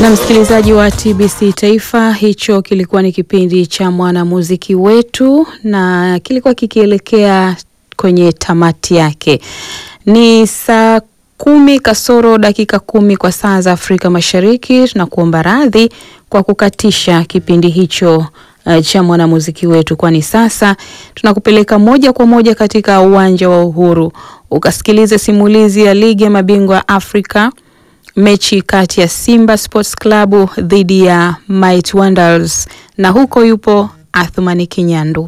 Na msikilizaji wa TBC Taifa, hicho kilikuwa ni kipindi cha mwanamuziki wetu na kilikuwa kikielekea kwenye tamati yake. Ni saa kumi kasoro dakika kumi kwa saa za Afrika Mashariki. Tunakuomba radhi kwa kukatisha kipindi hicho uh, cha mwanamuziki wetu, kwani sasa tunakupeleka moja kwa moja katika uwanja wa Uhuru ukasikilize simulizi ya ligi ya mabingwa Afrika mechi kati ya Simba Sports Club dhidi ya Might Wonders, na huko yupo Athumani Kinyandu.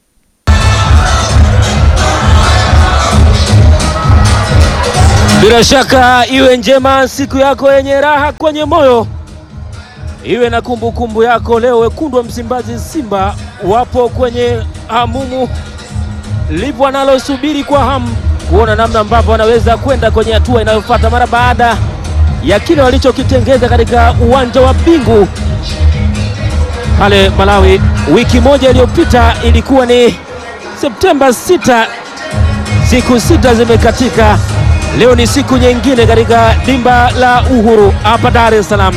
Bila shaka iwe njema siku yako yenye raha kwenye moyo, iwe na kumbukumbu kumbu yako leo. Wekundu wa Msimbazi Simba wapo kwenye hamumu, lipo wanalosubiri kwa hamu kuona namna ambavyo wanaweza kwenda kwenye hatua inayofuata mara baada ya kile walichokitengeza katika uwanja wa Bingu pale Malawi wiki moja iliyopita. Ilikuwa ni Septemba 6, siku sita zimekatika. Leo ni siku nyingine katika dimba la Uhuru hapa Dar es Salaam.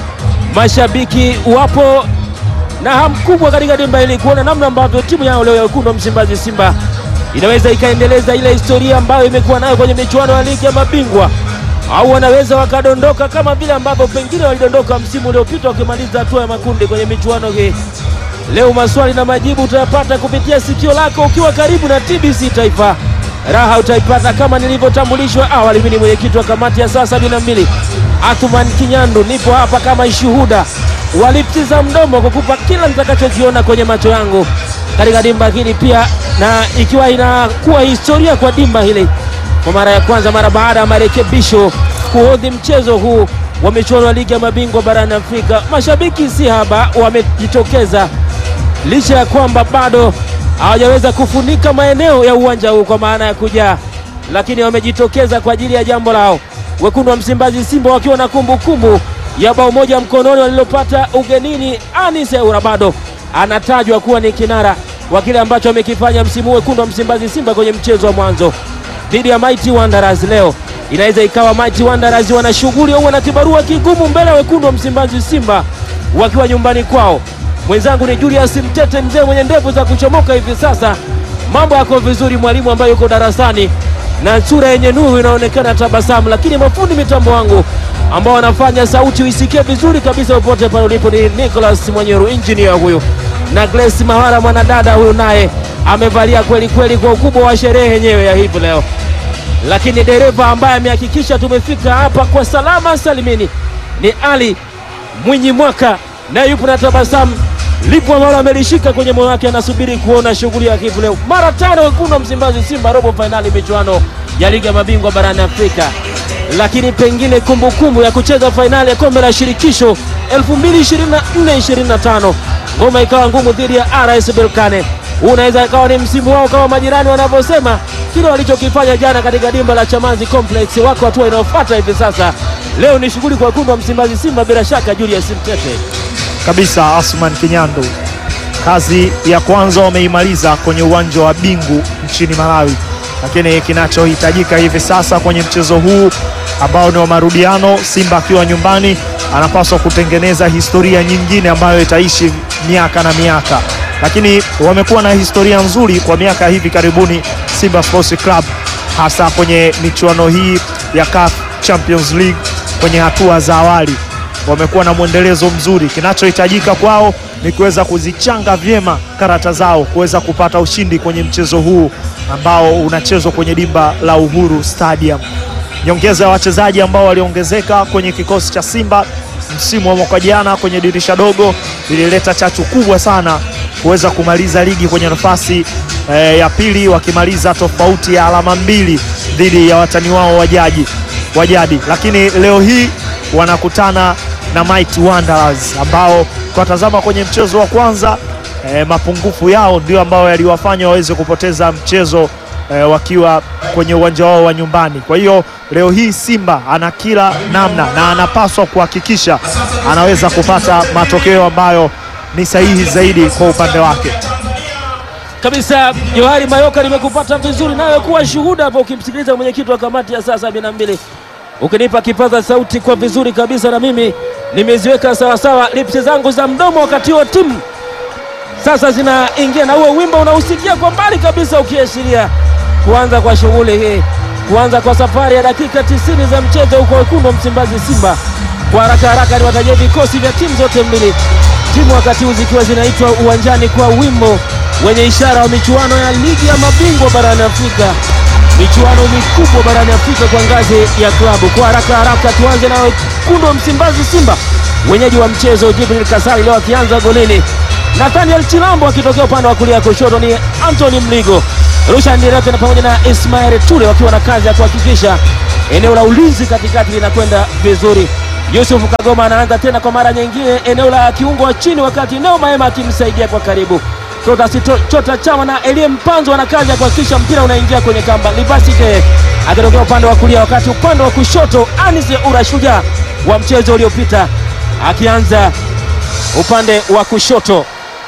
Mashabiki wapo na hamu kubwa katika dimba hili kuona namna ambavyo timu yao leo ya wekundu wa Msimbazi Simba inaweza ikaendeleza ile historia ambayo imekuwa nayo kwenye michuano ya ligi ya mabingwa au wanaweza wakadondoka kama vile ambavyo pengine walidondoka msimu uliopita wakimaliza hatua ya makundi kwenye michuano hii. Leo maswali na majibu utayapata kupitia sikio lako ukiwa karibu na TBC Taifa. Raha utaipata kama nilivyotambulishwa awali. Mimi ni mwenyekiti wa kamati ya saa sabini na mbili Athuman Kinyandu, nipo hapa kama shuhuda waliptiza mdomo kukupa kila nitakachokiona kwenye macho yangu katika dimba hili pia, na ikiwa inakuwa historia kwa dimba hili kwa mara ya kwanza mara baada ya marekebisho kuhodhi mchezo huu wa michuano ya ligi ya mabingwa barani Afrika. Mashabiki si haba wamejitokeza, licha ya kwamba bado hawajaweza kufunika maeneo ya uwanja huu kwa maana ya kujaa, lakini wamejitokeza kwa ajili ya jambo lao. Wekundu wa Msimbazi Simba wakiwa na kumbukumbu ya bao moja mkononi walilopata ugenini. Anis Eura bado anatajwa kuwa ni kinara wa kile ambacho amekifanya msimu huu wekundu wa Msimbazi Simba kwenye mchezo wa mwanzo dhidi ya Mighty Wanderers. Leo inaweza ikawa Mighty Wanderers wana shughuli au wana kibarua kigumu mbele ya wekundu wa Msimbazi Simba wakiwa nyumbani kwao. Mwenzangu ni Julius Mtete, mzee mwenye ndevu za kuchomoka hivi sasa. Mambo yako vizuri, mwalimu ambaye yuko darasani na sura yenye nuru inaonekana tabasamu, lakini mafundi mitambo wangu ambao wanafanya sauti uisikie vizuri kabisa popote pale ulipo ni Nicholas Mwanyeru, engineer huyu, na Grace Mawara mwanadada huyu naye amevalia kweli kweli kwa ukubwa wa sherehe yenyewe ya hivi leo, lakini dereva ambaye amehakikisha tumefika hapa kwa salama salimini ni Ali Mwinyi Mwaka, naye yupo na tabasamu lipo ambalo amelishika kwenye moyo wake, anasubiri kuona shughuli ya hivi leo. Mara tano wekundu wa Msimbazi Simba robo fainali michuano ya ligi ya mabingwa barani Afrika, lakini pengine kumbukumbu kumbu ya kucheza fainali ya kombe la shirikisho 2024-2025 ngoma ikawa ngumu dhidi ya RS Berkane unaweza ikawa ni msimu wao kama majirani wanavyosema, kile walichokifanya jana katika dimba la Chamazi Complex. Wako hatua inayofuata hivi sasa. Leo ni shughuli kwa wekundu wa Msimbazi Simba, bila shaka Julius Mtete kabisa. Asman Kinyandu, kazi ya kwanza wameimaliza kwenye uwanja wa Bingu nchini Malawi, lakini kinachohitajika hivi sasa kwenye mchezo huu ambao ni wa marudiano, Simba akiwa nyumbani anapaswa kutengeneza historia nyingine ambayo itaishi miaka na miaka lakini wamekuwa na historia nzuri kwa miaka hivi karibuni Simba Sports Club, hasa kwenye michuano hii ya CAF Champions League kwenye hatua za awali wamekuwa na mwendelezo mzuri. Kinachohitajika kwao ni kuweza kuzichanga vyema karata zao kuweza kupata ushindi kwenye mchezo huu ambao unachezwa kwenye dimba la Uhuru Stadium. Nyongeza ya wachezaji ambao waliongezeka kwenye kikosi cha Simba msimu wa mwaka jana kwenye dirisha dogo ilileta chachu kubwa sana kuweza kumaliza ligi kwenye nafasi e, ya pili wakimaliza tofauti ya alama mbili dhidi ya watani wao wajaji wajadi, lakini leo hii wanakutana na Mighty Wanderers ambao kwa tazama kwenye mchezo wa kwanza e, mapungufu yao ndio ambayo yaliwafanya waweze kupoteza mchezo e, wakiwa kwenye uwanja wao wa nyumbani. Kwa hiyo leo hii Simba ana kila namna na anapaswa kuhakikisha anaweza kupata matokeo ambayo ni sahihi zaidi kwa upande wake kabisa. Johari Mayoka, nimekupata vizuri nawe kuwa shuhuda hapo ukimsikiliza mwenyekiti wa kamati ya saa sabini na mbili ukinipa kipaza sauti kwa vizuri kabisa, na mimi nimeziweka sawasawa lipsi zangu za mdomo, wakati huo timu sasa zinaingia na huo wimbo unausikia kwa mbali kabisa, ukiashiria kuanza kwa shughuli hii, kuanza kwa safari ya dakika tisini za mchezo huko wekundu wa Msimbazi Simba. Kwa haraka haraka ni watajia vikosi vya timu zote mbili, timu wakati huu zikiwa zinaitwa uwanjani kwa wimbo wenye ishara wa michuano ya ligi ya mabingwa barani Afrika, michuano mikubwa barani Afrika kwa ngazi ya klabu. Kwa haraka haraka tuanze na wekundu wa Msimbazi Simba, wenyeji wa mchezo Jibril Kasari leo akianza golini Nathaniel Chilambo akitokea upande wa kulia, kushoto ni Anthony Mligo, Rushan Direte na pamoja na Ismail Ture wakiwa na kazi ya kuhakikisha eneo la ulinzi katikati linakwenda vizuri. Yusuf Kagoma anaanza tena kwa mara nyingine eneo la kiungo wa chini, wakati Neo Maema akimsaidia kwa karibu. Chota, Sito, Chota Chama na Elie Mpanzo wana kazi ya kuhakikisha mpira unaingia kwenye kamba. Libasike akitokea upande wa kulia, wakati upande wa kushoto Anise Ura Shujaa wa mchezo uliopita akianza upande wa kushoto.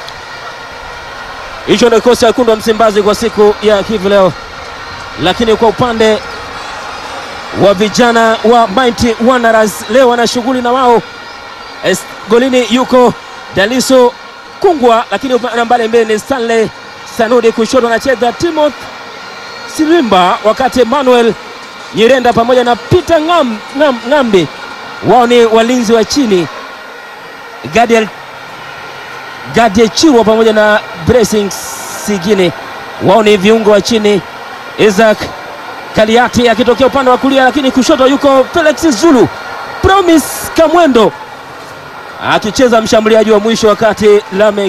Hicho ndio kikosi cha wekundu wa Msimbazi kwa siku ya hivi leo, lakini kwa upande wa vijana wa Mighty Wanderers leo wana shughuli na wao. Es, golini yuko Daliso Kungwa, lakini upande mbali mbele ni Stanley Sanudi, kushoto anacheza Timothy Silimba, wakati Emmanuel Nyirenda pamoja na Peter Ngam, Ngam, Ngambi wao ni walinzi wa chini. Gadiel Gadie Chirwa pamoja na Blessing Sigine wao ni viungo wa chini. Isaac Kaliati akitokea upande wa kulia, lakini kushoto yuko Felix Zulu. Promise Kamwendo akicheza mshambuliaji wa mwisho, wakati Lamek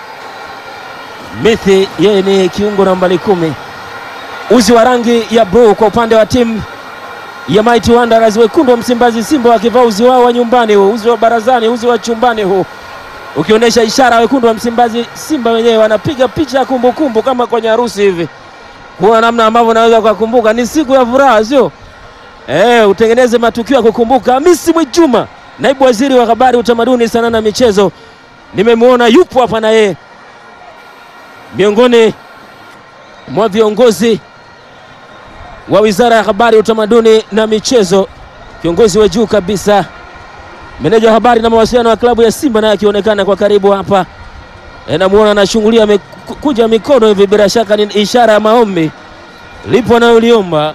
Mithi yeye ni kiungo nambari kumi. Uzi wa rangi ya bluu kwa upande wa timu ya Mighty Wanderers, wekundu wa Msimbazi Simba wakivaa uzi wao wa nyumbani huu, uzi wa barazani, uzi wa chumbani huu ukionyesha ishara wekundu wa Msimbazi Simba wenyewe wanapiga picha ya kumbukumbu kama kwenye harusi hivi, kuona namna ambavyo naweza kukumbuka. Ni siku ya furaha, sio eh? Utengeneze matukio ya kukumbuka. Hamisi Mwinjuma, naibu waziri wa habari, utamaduni, sanaa na michezo, nimemwona yupo hapa na yeye miongoni mwa viongozi wa wizara ya habari, utamaduni na michezo, kiongozi wa juu kabisa meneja wa habari na mawasiliano ya klabu ya Simba naye akionekana kwa karibu hapa. E, namuona anashungulia amekuja mikono hivi, bila shaka ni ishara ya maombi, lipo anayoliomba.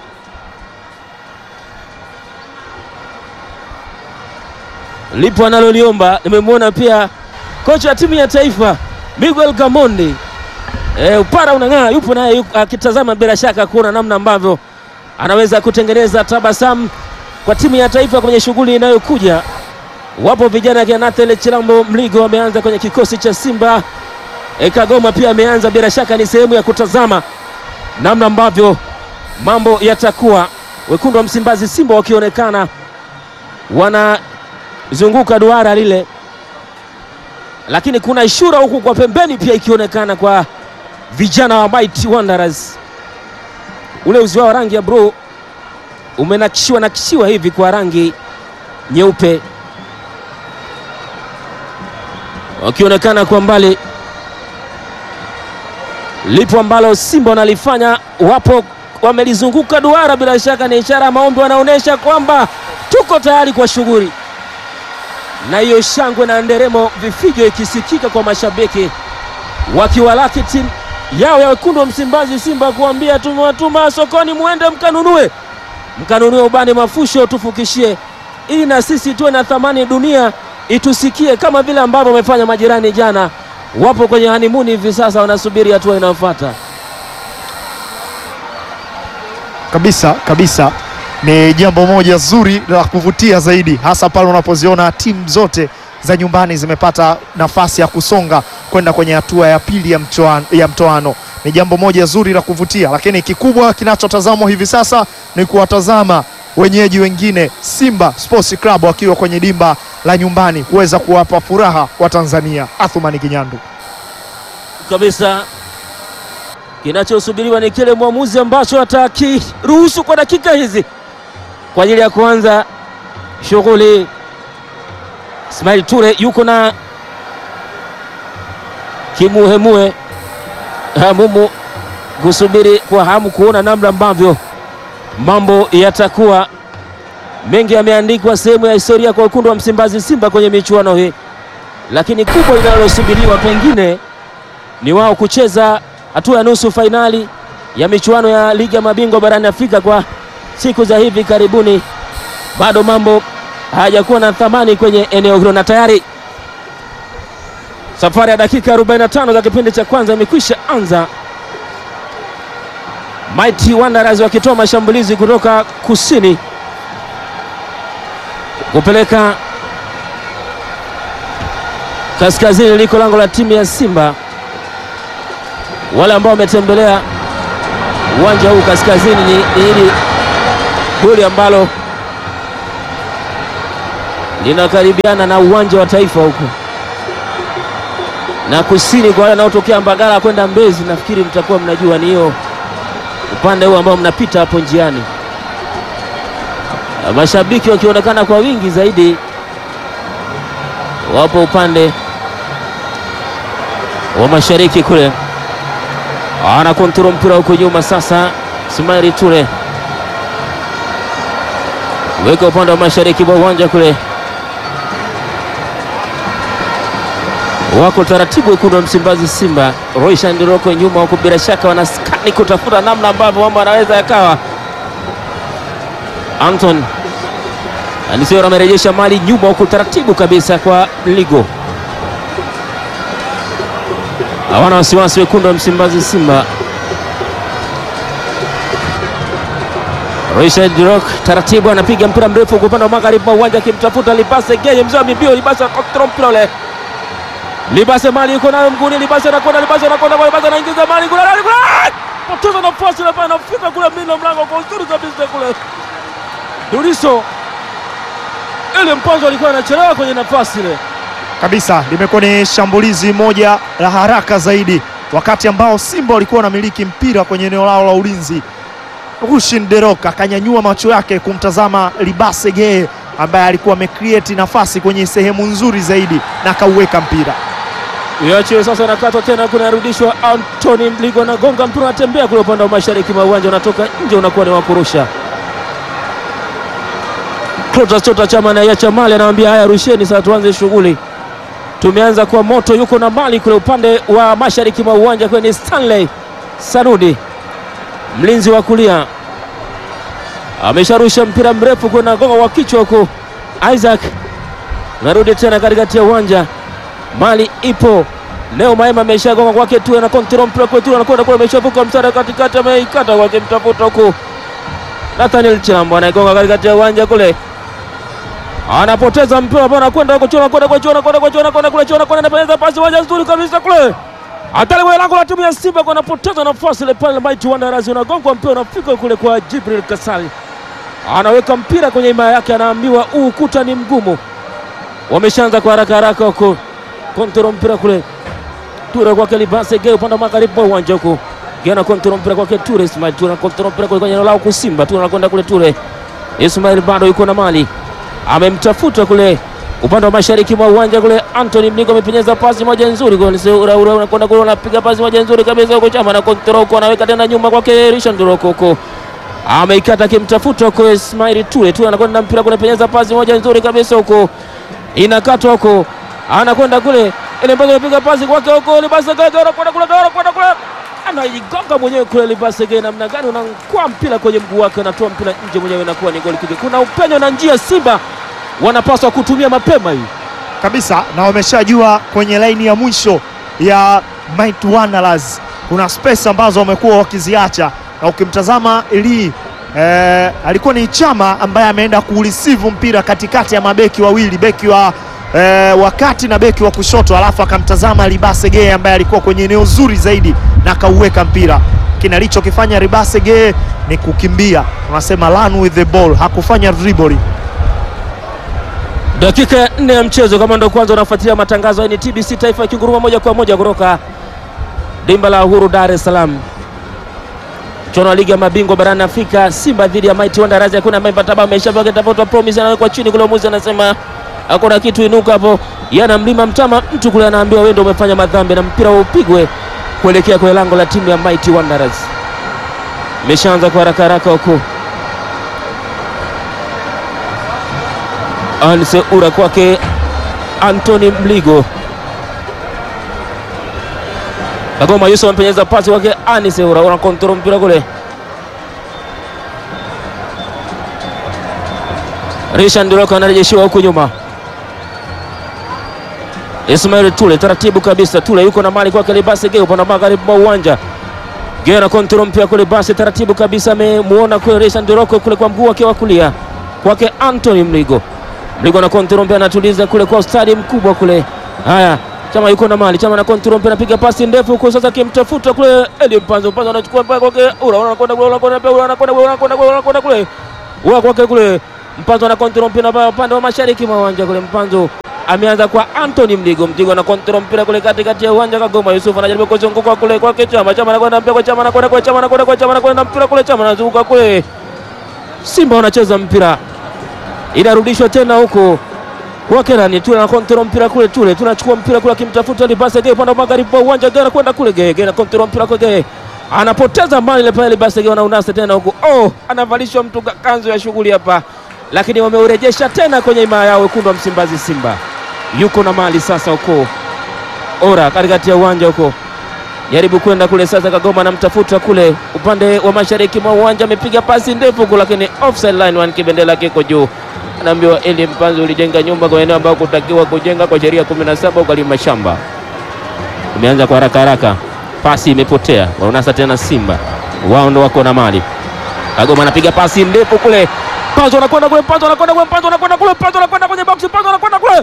Lipo analoliomba. Nimemwona pia kocha wa timu ya taifa Miguel Gamondi, e, upara unang'aa, yupo naye akitazama bila shaka kuona namna ambavyo anaweza kutengeneza tabasamu kwa timu ya taifa kwenye shughuli inayokuja. Wapo vijana kina Nathaniel Chilambo Mligo ameanza kwenye kikosi cha Simba. E, Kagoma pia ameanza, bila shaka ni sehemu ya kutazama namna ambavyo mambo yatakuwa. Wekundu wa Msimbazi Simba wakionekana wanazunguka duara lile, lakini kuna ishura huku kwa pembeni pia ikionekana kwa vijana wa Mighty Wanderers. Ule uzi wao rangi ya bluu umenakishiwa nakishiwa hivi kwa rangi nyeupe wakionekana kwa mbali. Lipo ambalo Simba wanalifanya, wapo wamelizunguka duara, bila shaka ni ishara ya maombi, wanaonyesha kwamba tuko tayari kwa shughuli, na hiyo shangwe na nderemo, vifijo ikisikika kwa mashabiki wakiwalaki timu yao ya wekundu wa Msimbazi Simba, kuambia tumewatuma sokoni, muende mkanunue, mkanunue ubani mafusho, tufukishie ili na sisi tuwe na thamani dunia itusikie kama vile ambavyo wamefanya majirani jana. Wapo kwenye hanimuni hivi sasa, wanasubiri hatua inayofuata. Kabisa kabisa, ni jambo moja zuri la kuvutia zaidi, hasa pale unapoziona timu zote za nyumbani zimepata nafasi ya kusonga kwenda kwenye hatua ya pili ya mtoano, ya mtoano. Ni jambo moja zuri la kuvutia, lakini kikubwa kinachotazamwa hivi sasa ni kuwatazama wenyeji wengine Simba Sports Club wakiwa kwenye dimba la nyumbani kuweza kuwapa furaha wa Tanzania. Athumani Kinyandu kabisa. Kinachosubiriwa ni kile mwamuzi ambacho atakiruhusu kwa dakika hizi kwa ajili ya kuanza shughuli. Ismail Ture yuko na kimuhemue hamumu kusubiri kwa hamu kuona namna ambavyo mambo yatakuwa Mengi yameandikwa sehemu ya historia kwa wekundu wa Msimbazi Simba kwenye michuano hii, lakini kubwa linalosubiriwa pengine ni wao kucheza hatua ya nusu fainali ya michuano ya ligi ya mabingwa barani Afrika kwa siku za hivi karibuni. Bado mambo hayajakuwa na thamani kwenye eneo hilo, na tayari safari ya dakika 45 za kipindi cha kwanza imekwisha anza. Mighty Wanderers wakitoa mashambulizi kutoka kusini kupeleka kaskazini liko lango la timu ya Simba. Wale ambao wametembelea uwanja huu kaskazini ni ni hili goli ambalo linakaribiana na uwanja wa taifa huku, na kusini kwa wale wanaotokea Mbagala kwenda Mbezi, nafikiri mtakuwa mnajua ni hiyo upande huu ambao mnapita hapo njiani, mashabiki wakionekana kwa wingi zaidi, wapo upande wa mashariki kule, ana kontrol mpira huko nyuma. Sasa Ismail Ture weka upande wa mashariki mwa uwanja kule, wako taratibu wekundu wa Msimbazi Simba. Roisha Ndiroko nyuma huko, bila shaka wanaskani kutafuta namna ambavyo mambo anaweza yakawa. Anton Anisio amerejesha mali nyuma huko taratibu kabisa kwa Ligo. Hawana wasiwasi wekundu wa Msimbazi Simba. Richard Rock taratibu anapiga mpira mrefu kwa upande wa magharibi mwa uwanja akimtafuta Libase Geye, mzee wa mibio. Libase kontrol mpira ule, Libase mali yuko nayo mguuni, Libase anakwenda, Libase anakwenda, Libase anaingiza mali kule, kule poteza nafasi ile, anafika kule mlinda mlango kwa uzuri kabisa kule. Duriso ile mpanzo alikuwa anachelewa kwenye nafasi ile kabisa. Limekuwa ni shambulizi moja la haraka zaidi, wakati ambao Simba walikuwa wanamiliki mpira kwenye eneo lao la ulinzi. Rushin Derok akanyanyua macho yake kumtazama Libase Geye ambaye alikuwa amecreate nafasi kwenye sehemu nzuri zaidi na akauweka mpira. Iachiwe sasa, nakatwa tena, kunarudishwa. Anthony Mligo anagonga mpira, unatembea kule upande wa mashariki mwa uwanja, unatoka nje, unakuwa ni wakurusha. Clatous Chota Chama anaiacha mali, anamwambia haya, rusheni sasa, tuanze shughuli. Tumeanza kwa moto, yuko na mali kule upande wa mashariki mwa uwanja kwenye Stanley Sarudi, mlinzi wa kulia amesharusha mpira mrefu kwenda gonga wa kichwa huko. Isaac narudi tena katikati ya uwanja, mali ipo leo. Maema ameshagonga kwake tu, na kontrol mpira kwetu, anakwenda kule, ameshavuka mstari katikati, ameikata kwake, mtafuta huko. Nathaniel Chilambo anaigonga katikati ya uwanja kule, anapoteza mpira hapo, anakwenda huko, chona kwenda kwa chona kwenda kwa chona kwenda kule, chona kwenda, anapeleza pasi moja nzuri kabisa kule hatari kwa lango la timu ya Simba kwa anapoteza nafasi ile pale. Mighty Wanderers unagongwa mpira unafika kule kwa Jibril Kasali, anaweka mpira kwenye ima yake, anaambiwa huu ukuta ni mgumu. Wameshaanza kwa haraka haraka huko, kontrol mpira kule, Ture kwake Libase Geye upande wa magharibi mwa uwanja huko, Gena kontrol mpira kwake Ture Ismail, Ture kontrol mpira kule kwenye eneo lao kusimba, Ture anakwenda kule, Ture Ismail bado yuko na mali, amemtafuta kule upande wa mashariki mwa uwanja kule, Anthony Mligo amepenyeza pasi moja nzuri kule, unakwenda kule, unapiga pasi moja nzuri kabisa huko, Chama na kontrol huko, anaweka tena nyuma kwake Richard Roko huko, ameikata akimtafuta huko Ismail Ture, Ture anakwenda mpira kule, penyeza pasi moja nzuri kabisa huko, inakatwa huko, anakwenda kule, ile mbazo anapiga pasi kwake huko, Libase Geye anakwenda kule, anakwenda kule, anaigonga mwenyewe kule, Libase Geye, namna gani unankwa mpira kwenye mguu wake, anatoa mpira nje mwenyewe, inakuwa ni goli kick. Kuna upenyo na njia Simba wanapaswa kutumia mapema hii kabisa, na wameshajua kwenye laini ya mwisho ya Mighty Wanderers kuna space ambazo wamekuwa wakiziacha, na ukimtazama Eli eh, alikuwa ni Chama ambaye ameenda kuureceive mpira katikati ya mabeki wawili, beki wa eh, wakati na beki wa kushoto, alafu akamtazama Libase Geye ambaye alikuwa kwenye eneo zuri zaidi na akauweka mpira. Kile alichokifanya Libase Geye ni kukimbia, unasema run with the ball, hakufanya dribble. Dakika ya nne ya mchezo. Kama ndo kwanza unafuatilia matangazo haya, ni TBC Taifa ikinguruma moja kwa moja kutoka dimba la Uhuru, Dar es Salaam. Mchuano wa ligi ya mabingwa barani Afrika, Simba dhidi ya Mighty Wanderers. Hakuna ambaye pataba ameshavaa tafuta promise, anawekwa chini kule, muzi anasema hakuna kitu, inuka hapo. Yana mlima mtama, mtu kule anaambiwa wewe ndio umefanya madhambi, na mpira upigwe kuelekea kwenye lango la timu ya Mighty Wanderers. Imeshaanza kwa haraka haraka huko Anse Ura kwake Anthony Mligo. Kagoma Yusuf ampenyeza pasi kwake Anise Ura, una kontrol mpira kule. Rishan Ndiroko anarejeshiwa huku nyuma. Ismail Tule taratibu kabisa, Tule yuko na mali kwake Libasi Geo upande wa magharibi mwa uwanja. Geo na kontrol mpira kule, basi taratibu kabisa, amemuona kule Rishan Ndiroko kule kwa mguu wake wa kulia kwake Anthony Mligo. Mligo na kontrol mpira anatuliza kule kwa ustadi mkubwa kule. Haya, Chama yuko na mali, Chama na kontrol mpira, anapiga pasi ndefu huko sasa, kimtafuta kule Eli Mpanzo, Mpanzo anachukua mpira kwake Ura, anakwenda kule, anakwenda kule, anakwenda kule, anakwenda kule, anakwenda kule, Ura kwake kule Mpanzo na kontrol mpira pa upande wa mashariki mwa uwanja kule. Mpanzo ameanza kwa Anthony Mligo, Mligo na kontrol mpira kule katikati ya uwanja. Kagoma Yusuf anajaribu kuzunguka kule kwake Chama, Chama anakwenda mpira kwa Chama, anakwenda kwa Chama, anakwenda kwa Chama, anakwenda mpira kule Chama, anazunguka kule. Simba wanacheza mpira, inarudishwa tena huko kwake nani Tule na kontrol mpira kule, Tule tunachukua mpira kule, akimtafuta Libase Gay upande wa magharibi wa uwanja, Gay anakwenda kule, Gay Gay na kontrol mpira kwa Gay anapoteza mali ile pale, Libase Gay wanaunasa tena huko. Oh, anavalishwa mtu kanzu ya shughuli hapa, lakini wameurejesha tena kwenye imaya yao wekundu wa Msimbazi. Simba yuko na mali sasa huko, ora katikati ya uwanja huko, jaribu kwenda kule sasa. Kagoma anamtafuta kule upande wa mashariki mwa uwanja, amepiga pasi ndefu huko, lakini offside line one, kibendela kiko juu anaambiwa Eli Mpanzo, ulijenga nyumba kwa eneo ambao kutakiwa kujenga kwa sheria 17 ukalima shamba. Umeanza kwa haraka haraka, pasi imepotea, waunasa tena. Simba wao ndo wako na mali. Kagoma anapiga pasi ndefu kule, Mpanzo anakwenda kule, Mpanzo anakwenda kule, Mpanzo anakwenda kule, Mpanzo anakwenda kwenye box, Mpanzo anakwenda kule.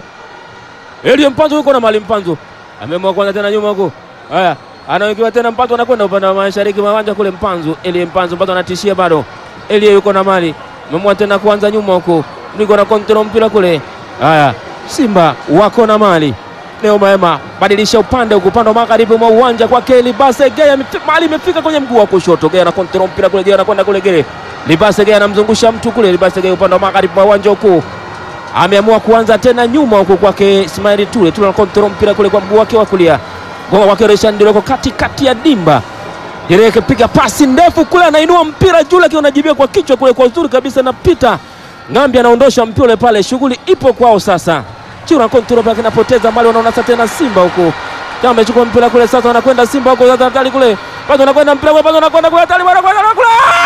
Eli Mpanzo yuko na mali, Mpanzo ameamua kwanza tena nyuma huko. Haya, anawekewa tena, Mpanzo anakwenda upande wa mashariki mwa uwanja kule, Mpanzo Eli Mpanzo, Mpanzo anatishia bado, Eli yuko na mali, ameamua tena kuanza nyuma huko Mligo na kontrol mpira kule. Haya, Simba wako na mali leo. Maema badilisha upande huko, upande wa magharibi mwa uwanja kwake Libase Gea, mali imefika kwenye mguu wa kushoto. Gea na kontrol mpira kule, Gea anakwenda kule, Gea Libase Gea anamzungusha mtu kule. Libase Gea upande wa magharibi mwa uwanja huko, ameamua kuanza tena nyuma huko kwake Ismail Tule. Tule na kontrol mpira kule kwa mguu wake wa kulia, gonga kwake Reshan Ndiroko katikati ya dimba Jereke piga pasi ndefu kule, anainua mpira juu, lakini unajibia kwa kichwa kule kwa uzuri kabisa, napita Ngambi anaondosha mpira ule pale, shughuli ipo kwao sasa. Chura kontrol pale kinapoteza mali, wanaonasa tena Simba huko. Kama amechukua mpira kule sasa, wanakwenda Simba huko sasa, hatari kule. Bado wanakwenda mpira kule, bado wanakwenda kule, hatari wanakwenda kule.